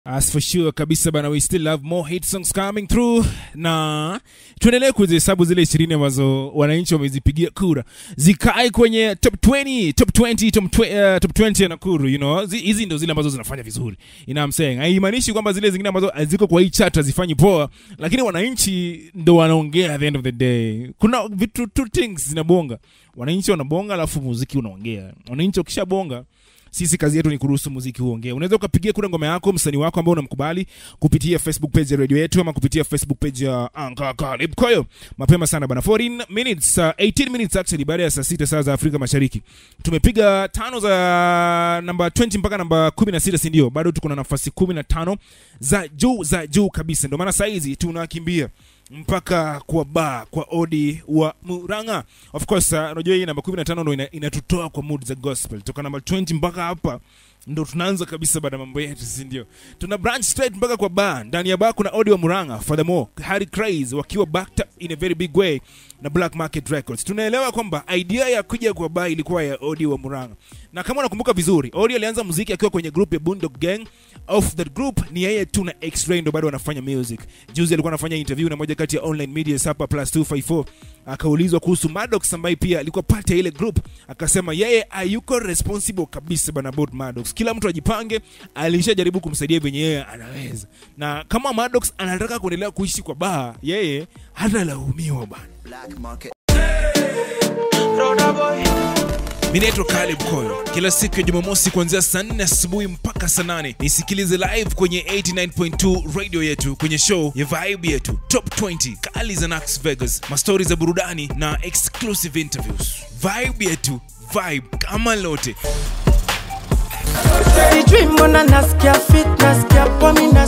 As for sure kabisa bana, we still have more hit songs coming through, na tuendelee kuzihesabu zile ishirini ambazo wananchi wamezipigia kura zikae kwenye top 20, top 20, top, tw- uh, top 20 ya Nakuru. You know, Zi- hizi ndo zile ambazo zinafanya vizuri. You know what I'm saying? Haimaanishi kwamba zile zingine ambazo ziko kwa hii chart hazifanyi poa, lakini wananchi ndo wanaongea at the end of the day. Kuna vitu two things zinabonga, wananchi wanabonga, alafu muziki unaongea. Wananchi wakishabonga sisi kazi yetu ni kuruhusu muziki uongee. Unaweza ukapigia kura ngoma yako msanii wako ambao unamkubali kupitia Facebook page ya radio yetu ama kupitia Facebook page ya Anka Kalib. Kwa hiyo mapema sana bana, 14 minutes, uh, 18 minutes actually, baada ya saa sita saa za Afrika Mashariki tumepiga tano za namba 20 mpaka namba 16, si ndio? Bado tuko na nafasi 15 za juu za juu kabisa, ndio maana saa hizi tunakimbia mpaka kwa ba kwa odi wa Muranga. Of course, uh, unajua hii namba 15 ndo ina- inatutoa kwa mood za gospel. Toka namba 20 mpaka hapa ndo tunaanza kabisa baada ya mambo yetu, si ndio? Tuna branch straight mpaka kwa ba. Ndani ya ba kuna odi wa Muranga, furthermore Harry Craze wakiwa backed up in a very big way na Black Market Records. Tunaelewa kwamba idea ya kuja kwa ba ilikuwa ya odi wa Muranga, na kama unakumbuka vizuri, odi alianza muziki akiwa kwenye group ya Boondog Gang. Of that group ni yeye tu na X-Ray ndo bado wanafanya music. Juzi alikuwa anafanya interview na moja kati ya online media Sapa Plus 254 akaulizwa kuhusu Maddox ambaye pia alikuwa part ya ile group, akasema yeye hayuko responsible kabisa bana about Maddox. Kila mtu ajipange, alishajaribu kumsaidia venye yeye anaweza, na kama Maddox anataka kuendelea kuishi kwa baa, yeye hatalaumiwa bana. Black market. Mi naitwa Caleb Koyo. Kila siku ya Jumamosi kuanzia saa 4 asubuhi mpaka saa 8 nisikilize live kwenye 89.2 radio yetu kwenye show ya vibe yetu Top 20 kali za Nax Vegas, mastori za burudani na exclusive interviews. Vibe yetu, vibe kama lote. Sijui mbona nasikia fit, nasikia poa, mi